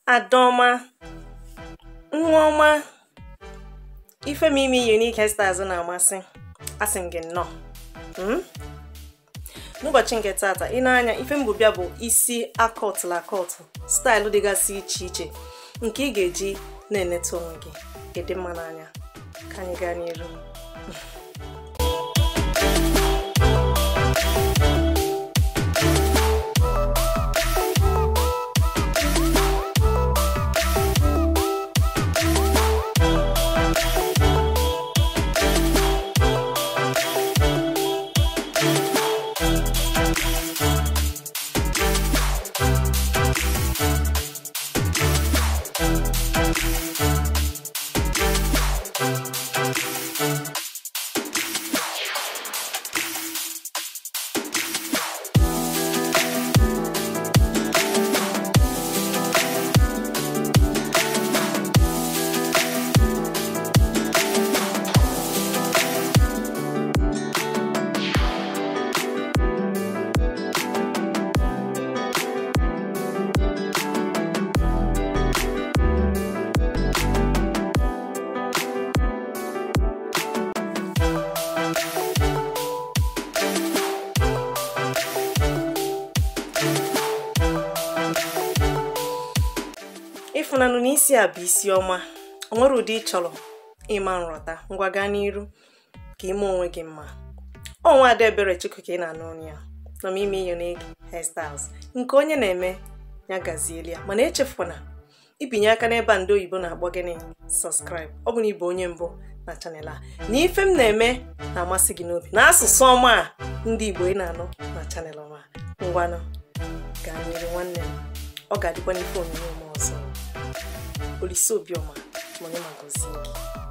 Adaọma nwa ọma ifemi ime unique hairstyles na-amasị asị m gị nnọọ Mm? n'ụbọchị nke tata ị na-anya ife mbụbịa bụ isi akọtụlụ akọtụ staịlụ dịgasị iche iche nke ị ga-eji na-eneta onwe gị ịdị mma n'anya ka anyị gaa n'iru ịfụnanụ n'isi a bụ isi ọma o nwere ụdị ị chọrọ ịma nrọta ngwa gaa n'iru ka ime onwe gị mma ọnwa ada ebere chukwu ka ị na-anụ ọnụ ya nọ m ime unique hairstyles nke onye na-eme ya gazieli ya mana echefuna ibinye aka n'ebe a ndị oyibo na-akpọ gịnị subscribe ọ bụ na ịbụ onye mbụ na chanel a na ife m na-eme na-amasị gị n'obi na asụsụ ọma a ndị igbo ị na-anụ na chanel ọma ngwanụ gaa n'iru nwanne m ọ ga-adịkwa n'ife onyonyo m ọzọ olise obiọma ma onye ma gọzie gị